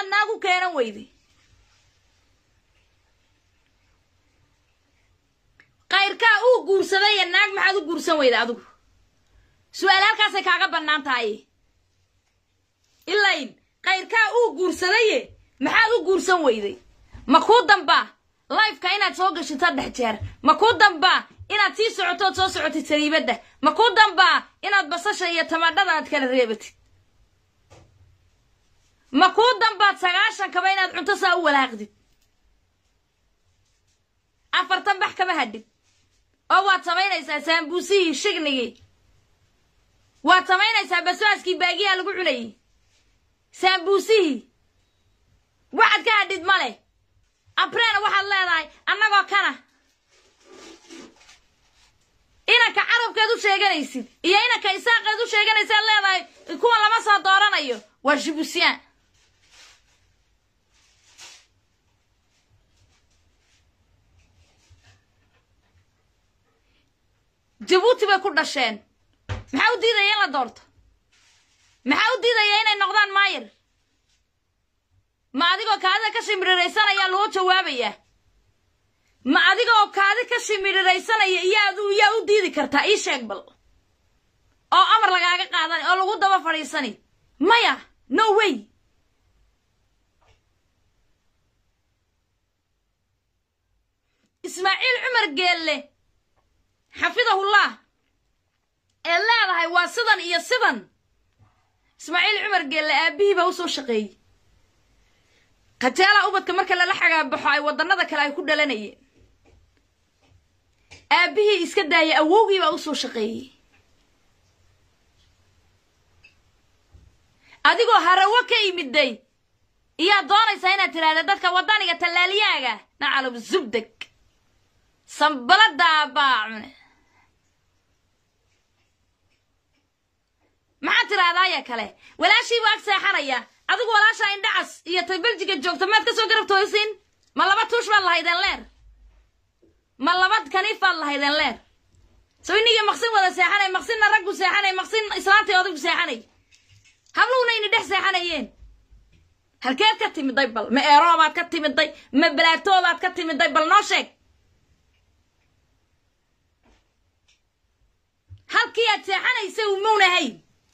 maxaad naag u keenan weyday kayrkaa uu guursadaya naag maxaad u guursan weyda adigu su-aal halkaasay kaaga bannaan tahay ilayn kayrkaa uu guursadaye maxaad u guursan weyday ma kuu dambaa lifeka inaad soo gashid saddex jeer ma kuu dambaa inaad sii socotood soo socotid sariibadda ma kuu dambaa inaad basasha iyo tamadhada aad kala reebatid ma kuu dambaad sagaashankaba inaad cunto saa u walaaqdid afartan bax kama hadhid oo waad samaynaysaa saambuusihii shignigii waad samaynaysaa basbaaskii baagiyaa lagu cunayay saambuusihii waxaad ka hadhid ma leh abreena waxaad leedahay annagoo kana inanka carabkeed u sheeganaysid iyo inanka isaaqeed u sheeganaysaad leedahay kuwa lama soo dooranayo waa jibusyaan jabuuti bay ku dhasheen maxaa u diidaya in la doorto maxaa u diidaya inay noqdaan maayir ma adigoo kaadida ka shimiriraysanaya loo jawaabayaa ma adigoo kaadi ka shimiriraysanaya iyaad yaa u diidi kartaa ii sheeg bal oo amar lagaaga qaadan oo lagu daba fadhiisani maya no way ismaaciil cumar geelle xafidahullah ee leedahay waa sidan iyo sidan ismaaciil cumar geelle aabihii baa u soo shaqeeyey kateelaa ubadka marka lala xagaabaxo ay waddannada kale ay ku dhalanayeen aabbihii iska daayay awowgii baa u soo shaqeeyey adigoo harawo ka imiday iyaad doonaysaa inaad tidhaahda dadka waddaniga tallaaliyaaga nacalab zubdeg sanbaladaa baa cune maxaad tidhaahdaaya kale walaashiibuu ag seexanaya adigu walaashaa indhacas iyo tay beljiga joogta maad ka soo garab tooysiin ma laba tuush baad lahaydeen leer ma laba kaniif baad lahaydeen leer soo iniga maqsin wada seexanay maqsinna raggu seexanay maqsin islaantay odaygu seexanay habluhuna ini dhex seexanayeen halkeed ka timiday bal ma eeroobaad ka timiday ma balaatoobaad ka timiday bal noo sheeg halkii aad seexanaysa umownahayn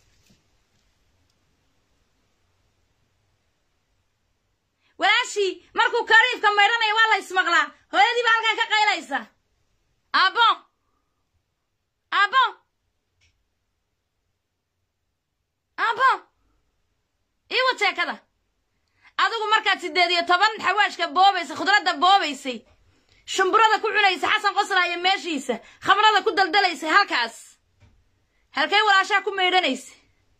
walaashii markuu kariifka maydhanaya waa la ismaqlaa hooyadii baa halkan ka qaylaysa aabo aabo aabo iiwa jeekada adigu markaad siddeed iyo toban xawaashka boobaysay khudradda boobaysay shumburada ku cunaysa xasan qoslaayo meeshiisa khamrada ku daldalaysay halkaas halkay walaashaa ku maydhanaysa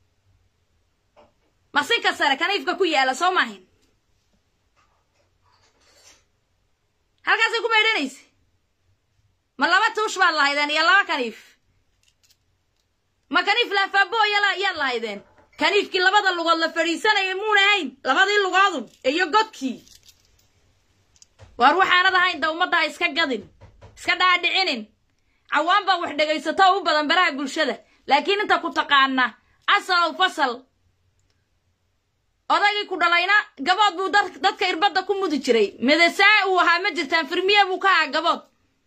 maqsinka sare kaniifka ku yaala soo maahin halkaasay ku maydhanaysa ma laba tuush baad lahaydeen iyo laba kaniif ma kaniif laafaaboya yaad lahaydeen kaniifkii labada lugood la fadhiisanaya muuna ahayn labadii lugoodu iyo godkii waar waxaanad ahayn da ummaddaa iska gadin iska dhaadhicinin cawaan baa wax dhegaysato oo u badan baraha bulshada laakiin inta ku taqaana asalow fasal odaygii ku dhalayna gabood buu dadka irbadda ku mudi jiray medesaa uu ahaa ma jirtaan firmiye buu ka ahaa gabood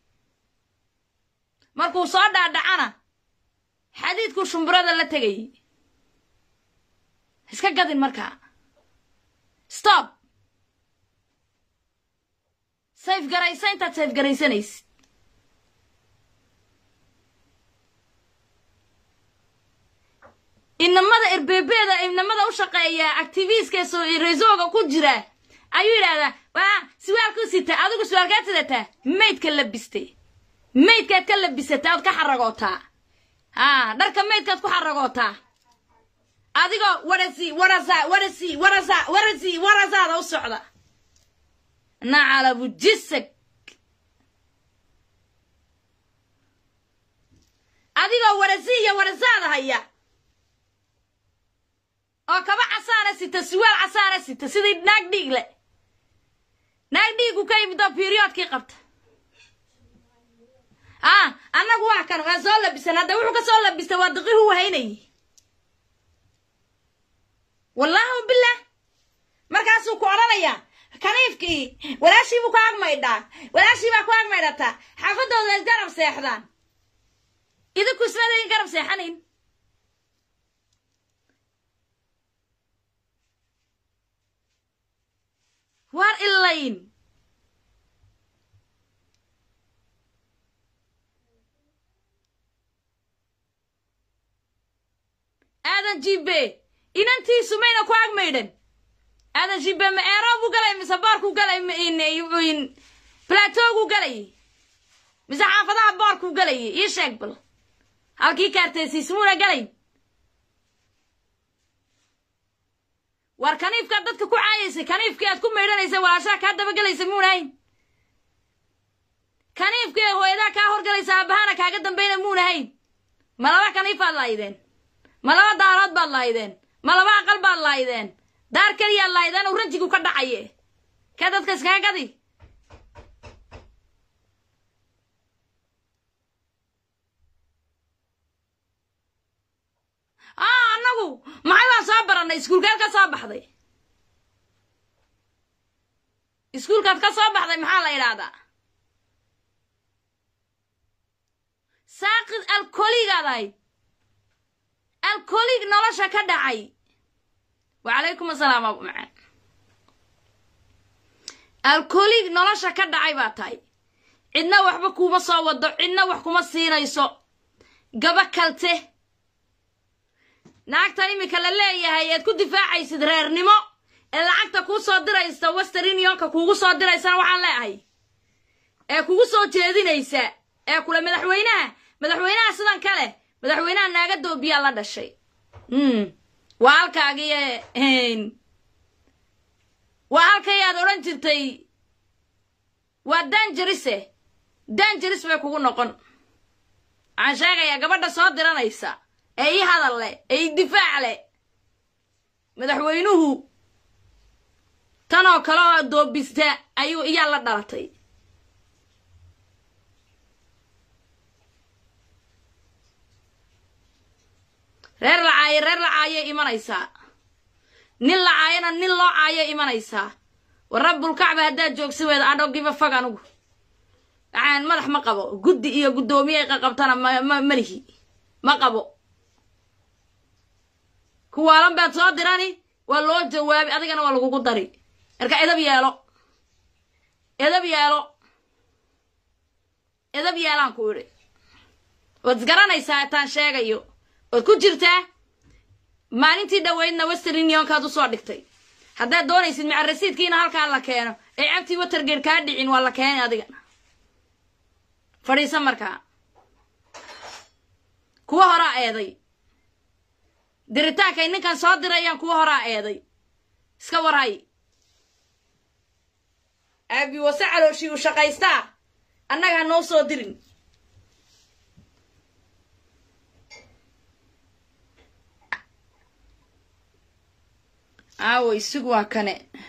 markuu soo dhaadhacana xadiidkuu shumburada la tegayay iska gadin markaa stop sayf garaysa intaad sayf garaysanaysid inamada erbebeeda inamada u shaqeeya activistka resoga ku jira ayuu yidhahdaa waa siwaalku sita adigu siwaalkaad sidataa maydka labistay maydkaad ka labisataa ood ka xaragootaa a dharka maydkaad ku xaragootaa adigoo warasi warasa warasi warasa warasi warasaada u socda nacalabu jisag adigoo warasi iyo warasaada haya oo kaba casaana sita siwaal casaana sita sidii naag dhiig le naag dhiigu ka yimid oo beriyoodkii qabta ah annagu waa kan waa soo labisan hadda wuxuu ka soo labistay waa daqiihu wahaynayay wallaahi bilah markaasuu ku odhanaya kaniifkii walaashii buu ku agmaydhaa walaashii baa ku agmaydhataa xaafadooda is garab seexdaan idinku ismadayn garab seexanayn waar ilayn aadan jibe inantiisu mayna ku agmaydhan aadan jibe ma eeroobu galay mise boorku galay platoogu galay mise xaafadaha boorku galay ii sheeg bal halkii kaarteysiismuuna galayn war kaniifkaad dadka ku caayaysay kaniifkii aad ku maydhanaysay walaashaha kaa dabagalaysa muunahayn kaniifkii hooyadaa kaa horgalaysa aabahana kaaga dambayna muunahayn ma laba kaniifaad lahaydeen ma laba daarood baad lahaydeen ma laba aqal baad lahaydeen daar keliyaad lahaydeen uu rajigu ka dhacaye ka dadka iskaga gadi aa annagu maxay baan soo barannay iskuulkaad ka soo baxday iskuulkaad ka soo baxday maxaa la idhaahdaa saaqid alkoligaad ahayd alkolig nolosha ka dhacay wacalaykum asalaam abu macaan alkolig nolosha ka dhacay baa tahay cidna waxba kuma soo wado cidna wax kuma siinayso gaba kalte naagta iminka la leeyahay eed ku difaacaysid reernimo ee lacagta kuu soo diraysa wester unionka kuugu soo diraysana waxaan leeahay ee kugu soo jeedinaysa ee kule madaxweynaha madaxweynaha sidan kale madaxweynaha naaga doobiyaa la dhashay waa halkaagiye waa halkay aad odhan jirtay waa danjarise danjaris bay kugu noqon waxaan sheegayaa gabadha soo diranaysa ee ii hadal leh ee ii difaac leh madaxweynuhu tanoo kale oo doobista ayuu iyaa la dhalatay reer la caayo reer la caayay imanaysaa nin la caayana nin loo caayay imanaysaa war rabbulkacba haddaad joogsi weyda adhogiba fag anugu waxaan madax ma qabo guddi iyo guddoomiye qaqabtana ma malihi ma qabo kuwaalan baad soo dirani waa loo jawaabi adigana waa lagugu dari marka edab yeelo edab yeelo edab yeelaan ku idhi waad isgaranaysaa itaan sheegayo waad ku jirtaa maalintii dhoweydna wester unionkaad u soo dhigtay haddaad doonaysid maca rasiidkiina halkaa la keeno ee cabtii watergeed kaa dhicin waa la keenay adigana fadhiisa markaa kuwa horaa eeday diritaankay ninkan soo dirayaan kuwa horaa eeday iska warhay aabi wase calooshii u shaqaystaa annaga ha noo soo dirin aaway sug waa kane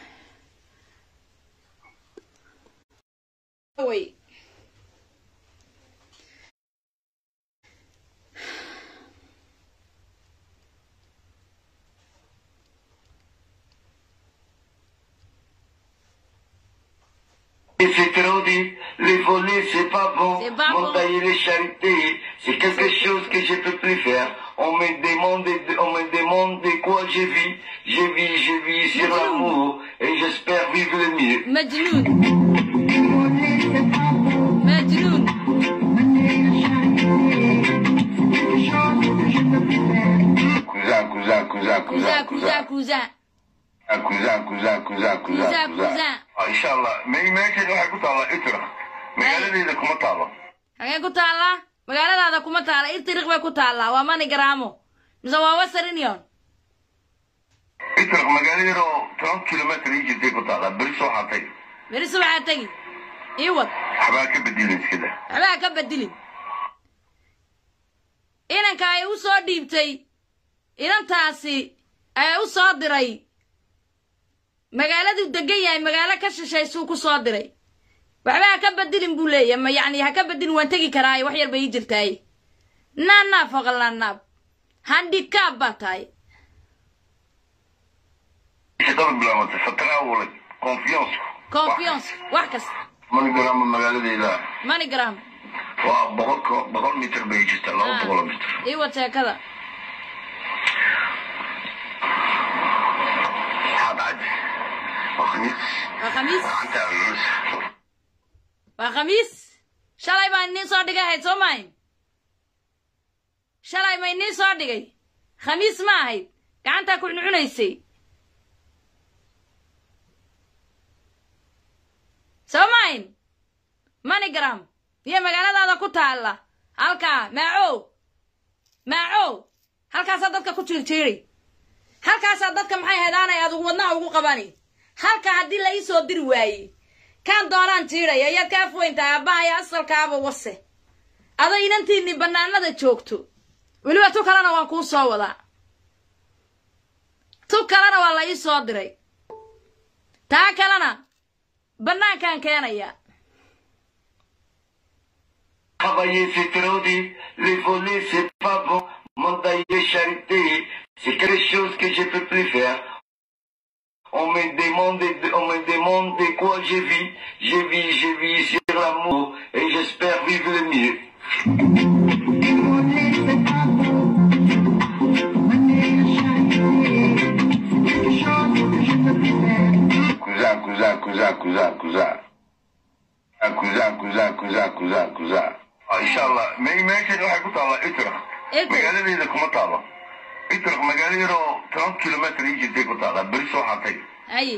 away Et c'est trop dit, les volets c'est pas bon, C'est pas bon. m'entailler les charités, c'est quelque chose que je peux plus faire. On me demande, de- on me demande de quoi je vis, je vis, je vis sur Mais l'amour, et j'espère vivre le mieux. majnuun majnuun Cousin, cousin, cousin, kuza cousin, kuza cousin, kuza cousin, cousin, cousin, cousin, Cousin, cousin. Ah, Inshallah, mais meeshan waxay ku taallaa Itra. Magaaladeeda kuma taalo. hagee ku taallaa magaaladaada kuma taalla irtiriq bay ku taallaa waa manigaraamo mise waa western union Itra magaaladeeda oo toban kilometer ii jirtay ku taallaa, beri soo xatay. beri subaxaa tegi ii wad Waxbaa ka bedelin iskada. waxbaa ka bedilin inanka ay u soo dhiibtay inantaasi ayaa u soo diray magaaladuu degan yahay magaalo ka shishaysuu ku soo diray waxba ha ka bedilin buu leeyahy ma yacni ha ka bedilin waan tegi karaaye wax yar bay ii jirtaaye naanaab foqal naanaab handikaab baa tahay shaqada bilaabatay fatraa ulay confiance confiance wax kasta manigram magaaladeyda manigram waa boqol ko- boqol mitir bay jirtaa laba Ah. boqol mitir iwa sheekada maxaa dhacay waa khamiis waa khamiis gacanta culus waa khamiis shalay baan iniin soo dhigay ahayd soo maahin shalay ma iniin soo dhigay khamiis ma ahayd gacantaa ku cuncunaysay soo maahin manigram iyo magaaladaada ku taalla halkaa maacow maacow halkaasaa dadka ku jiirjiiri halkaasaa dadka maxay hedaanay adugu wadnaha ugu qabani halka haddii la ii soo diri waaye kaan doonaan jiidhaya ayaad ka afweyntahay abbahaya asalkaaba wase ado inantiinni bannaanada joogto weliba tu kalena waan kuu soo wadaa tu kalena waa la ii soo diray taa kalena bannaankaan keenaya Travailler c'est trop dur, les voler c'est pas bon, m'endailler charité, c'est quelque chose que je peux plus faire. On me demande, de- on me demande de quoi je vis, je vis, je vis sur l'amour et j'espère vivre le mieux. Cousin, cousin, cousin, cousin, cousin. Ah, cousin, cousin, cousin, cousin, cousin. Ah, inshallah me meeshan waxay ku taallaa itraq Itraq. magaaladeeda kuma taalo itraq magaalo yaroo toban kilometr ii jirtay ku taallaa beri soo xatay ay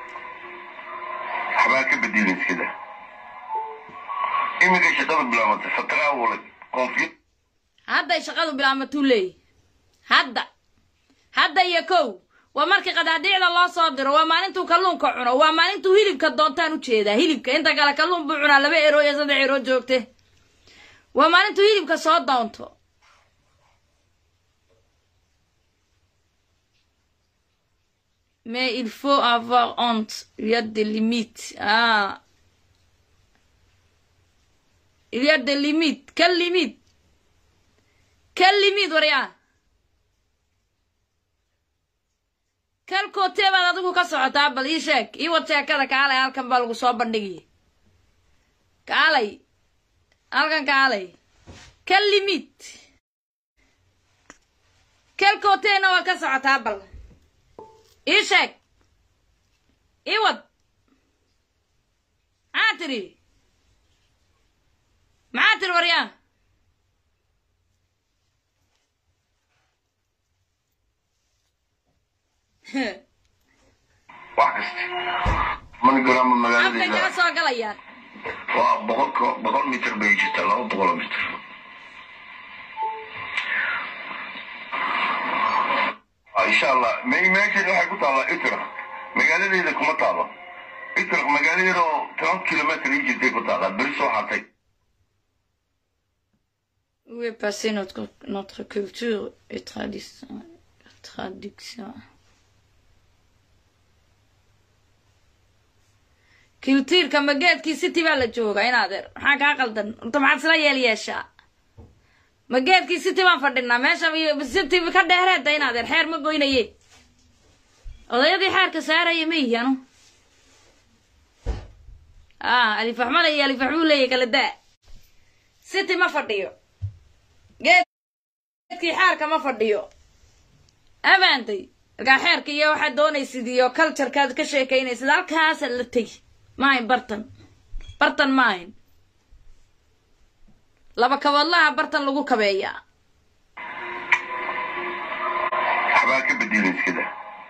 waxbaa ka bedelin iskada iminka shaqada bilaabatay fatraa walay konfi hadday shaqadu bilaamatuu leeyahy hadda hadda iyo kow waa markii qadaadiicda loo soo diro waa maalintuu kalluunka cuno waa maalintuu hilibka doontaan u jeedaa hilibka inta kale kalluun buu cunaa laba ero iyo saddex ero joogte waa maalintuu hilibka soo doonto mais il faut avoir honte il y a des limites ah il y a des limites quelle limite quelle limite waryaa kal kootee baad adigu ka socotaa bal ii sheeg ii wad sheekada kaalay halkan baa lagu soo bandhigaya kaalay halkan kaalay kal limite kal kooteena waa ka socotaa bal ii sheeg ii wad maxaa tiri maxaa tiri waryaa wax kasta manigram afkay kala magaaladeeda soo galayaan waa boqol ko- boqol mitir bay jirtaa laba boqol mitir Ah, inshallah me meeshan waxay ku taallaa itraq magaaladeeda kuma taalo itraq magaalo yaroo toban kilometr ii jirtay ku taallaa beri soo xatay Où est passée notre, notre culture et tradition, traduction kultiirka mageedkii city baa la joogaa in adeer maxaa kaa qaldan horta maxaad isla yeel yeeshaa mageedkii city baan fadhinaa meesha iyo city ka dheereeda in adeer xeer ma goynaye odayadii xeerka saaraya ma yihi anu ah alifaxmala iyo alifaxmuu leeyahy kala daa city ma fadhiyo geedkii xeerka ma fadhiyo abaantay markaa xeerka iyo waxaad doonaysid iyo culturekaad ka sheekaynaysid halkaasaad la tegi maahayn bartan bartan maahayn laba kaboodlaha bartan lagu kabeeyaa waxbaa ka bedelin iskada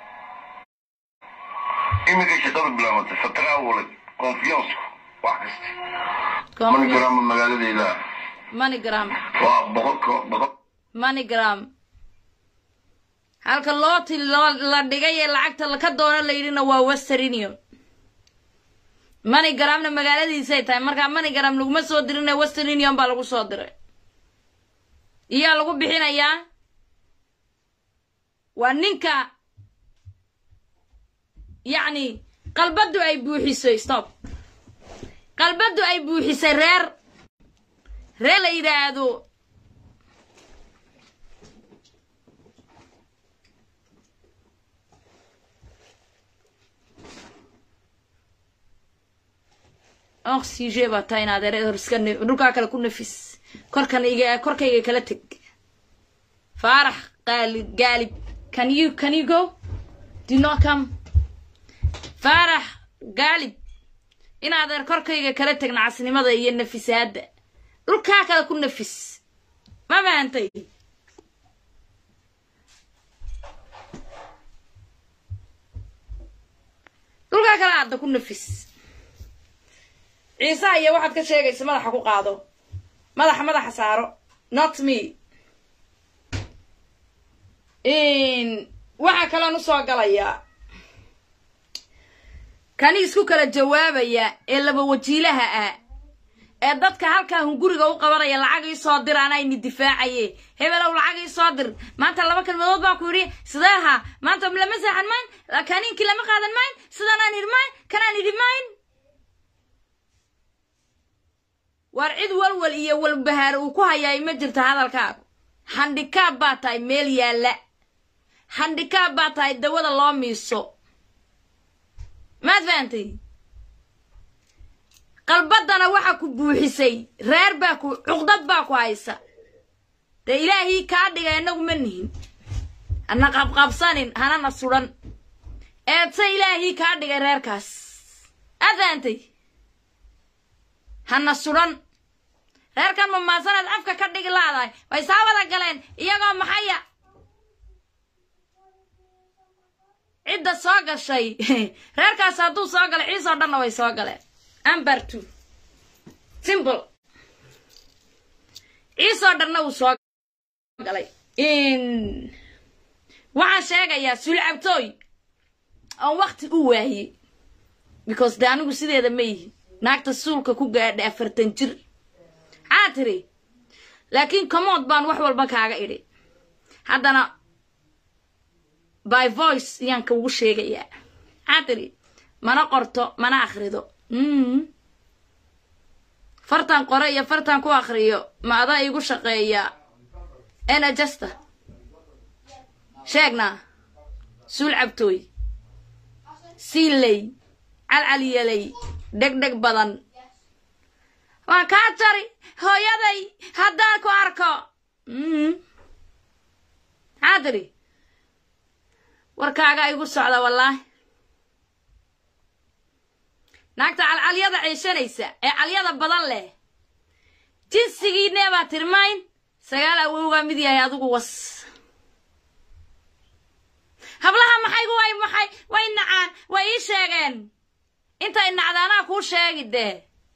iminka shaqada bilaabatay fatraa walay confiance wax kasta manigram magaaladeeda manigram waa boqol ko- boqol manigram halka looti loo la dhigay ee lacagta laka doono la yidhina waa western union manigramna magaaladiisay tahay markaa manigram laguma soo dirina western union baa lagu soo diray iyaa lagu bixinayaa waa ninka yacni qalbaddu ay buuxisay stop qalbaddu ay buuxisay reer reer la yidhaahdo oxyge baa tahay inaad ere horska dhulkaa kale ku nafis korkan iga korkayga kala teg faarax qaali gaalib can you can you go do not come faarax gaalib inaad er korkayga kala teg nacasnimada iyo nafisaadda dhulkaa kale ku nafis ma fahantay dhulkaa kale aadda ku nafis ciisaha iyo waxaad ka sheegaysa madaxa ku qaado madaxa madaxa saaro not me waxaa kaloon usoo galayaa kani isku kala jawaabaya ee laba wajiilaha ah ee dadka halkaa hunguriga u qabanaya lacag ii soo dir anayni difaacaye hebelow lacag ii soo dir maanta laba kalmadood baan ku yidhi sidee ahaa maanta lama seexan mayn kaniinkii lama qaadan mayn sidanaan idhi mayn kanaan idhi mayn waar cid walwal iyo walbahaar uu ku hayaay ma jirta hadalkaagu handhikaab baa tahay meel yaalla handhikaab baa tahay dawada loo miiso maad fahantay qalbaddana waxa ku buuxisay reer baa ku cuqdad baa ku haysa dee ilaahii kaa dhigay innagu ma nihin hana qabqabsanin hanana sudhan eedse ilaahii kaa dhigay reerkaas aad fahantay hana sudhan reerkan mamaasaneed afka ka dhigi laadahay way saa wada galeen iyagoo maxaya cidda soo gashay reerkaas hadduu soo galay ciisoo dhanna way soo galeen amber two simple ciisoo dhanna uu soo galay waxaan sheegayaa sulcabtooy oon wakti u waayey because de anigu sideeda ma yihin naagta suulka ku gaadhay afartan jir maxaa tiri laakiin comood baan wax walba kaaga idhi haddana by voice ayaan kaugu sheegayaa maxaa tiri mana qorto mana akhrido fartan qore iyo fartan ku akhriyo ma adaa iigu shaqeeya enajasta sheegnaa suul cabtooy siinley calcalyaley dhegdheg badan waan kaa jari hooyaday haddaan ku arko maxaa tiri warkaagaa igu socda wallaahi naagta calcalyada ceeshanaysa ee calyada badan leh jinsigiinee baa tirmayn sagaal awowgaa mid yahay adigu was hablaha maxaygu way maxay way nacaan way ii sheegeen intay nacdaanaa kuu sheegi dee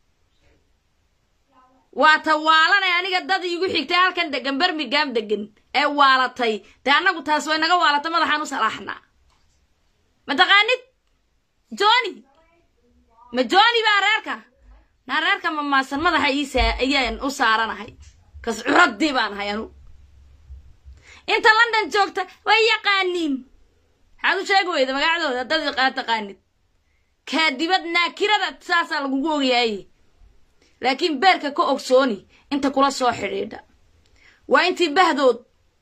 waa ta waalanay aniga dad iigu xigtay halkan degan bermigam degan ee waalatay dee annagu taas way naga waalatay madaxaan u salaaxnaa ma taqaanid joni ma joni baa reerka naa reerka mamaasan madaxa iisa ayaan u saaranahay kas curadii baan ahay anu inta london joogta way yaqaaniin maxaad u sheegi weyda magacdooda haddaad aa taqaanid kaadibad naakirada saasaa lagugu ogyahay laakiin beerka ka ogsooni inta kula soo xidhiidha waa intii bahdood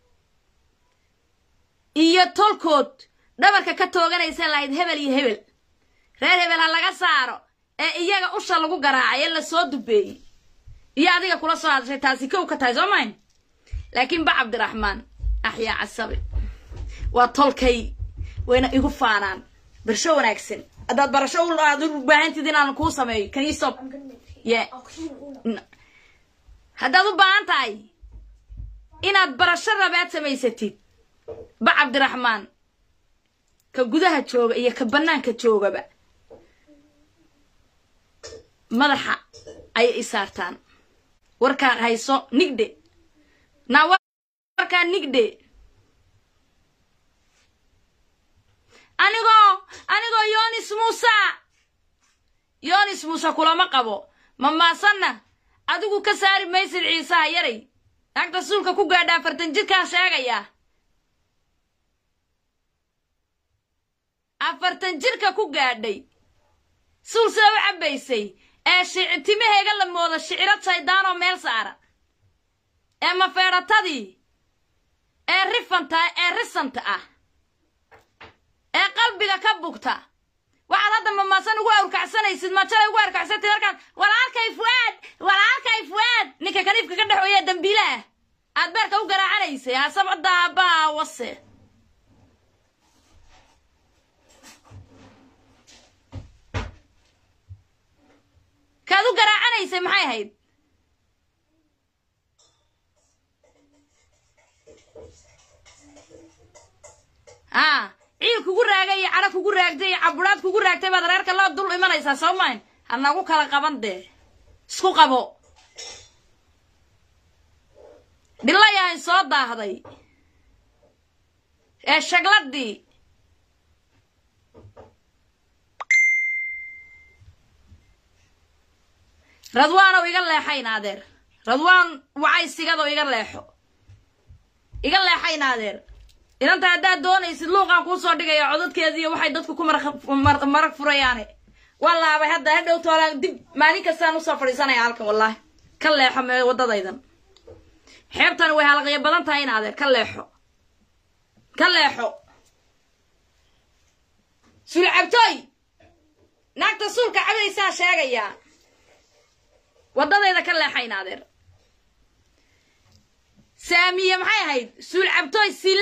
iyo tolkood dhabarka ka tooganaysa lahayd hebel iyo hebel reer hebel ha laga saaro ee iyaga usha lagu garaacay ee lasoo dubeeyey iyo adiga kula soo hadashay taasi kow ka tahay soo mayn laakiin ba cabdiraxmaan axyaa casabe waa tolkay wayna igu faanaan barsho wanaagsan haddaad barasho aad u baahantid inaan kuu sameeyo can you stop yeah haddaad u baahan tahay inaad barasho rabaad samaysatid ba cabdiraxmaan ka gudaha jooga iyo ka bannaanka joogaba madaxa ayay i saartaan warkaa hayso nigdhe naa warkaa nigdhe anigoo anigoo yonis muuse yonis muuse kulama qabo mamaasanna adigu ka saari maysid ciisaha yaray naagta suulka ku gaadha afartan jirkaan sheegayaa afartan jirka ku gaadhay suul sida u cabbaysay ee shic timaheega la mooda shiciro jaydaanoo meel saaran ee mafeedhatadii ee rifanta ee risanta ah ee qalbiga ka bugta waxaad hadda mamaasan ugu awrkacsanaysid majalay ugu awrkacsantid markaan walaalkay fuaad walaalkay fuaad ninka kaniifka ka dhex weeya dambiile ah aad beerka u garaacanaysay hasabada abbaa wase kaad u garaacanaysay maxay ahayd a ciil kugu raagay iyo cadho kugu raagtay iyo caburaad kugu raagtay baad reerka loo dul imanaysaa soo mayn ha nagu kala qaban dee isku qabo dhilayahay soo daahday ee shagladii radwaanow iga leexayn adeer radwaan wacay sigadoo iga leexo iga leexayn adeer inanta haddaad doonaysid luuqaan kuu soo dhigaya codadkeediiyo waxay dadku ku marag furayaane waa laabay hadda hadhow toolaan dib maalin kastaan usoo fadhiisanaya halkan wallaahi ka leexo mee waddadaydan xeebtani way halaqyo badan tahay in adeer ka leexo ka leexo suul cabtooy naagta suulka cabaysaa sheegayaa waddadayda ka leexayn adeer saamiye maxay ahayd suul cabtooy sil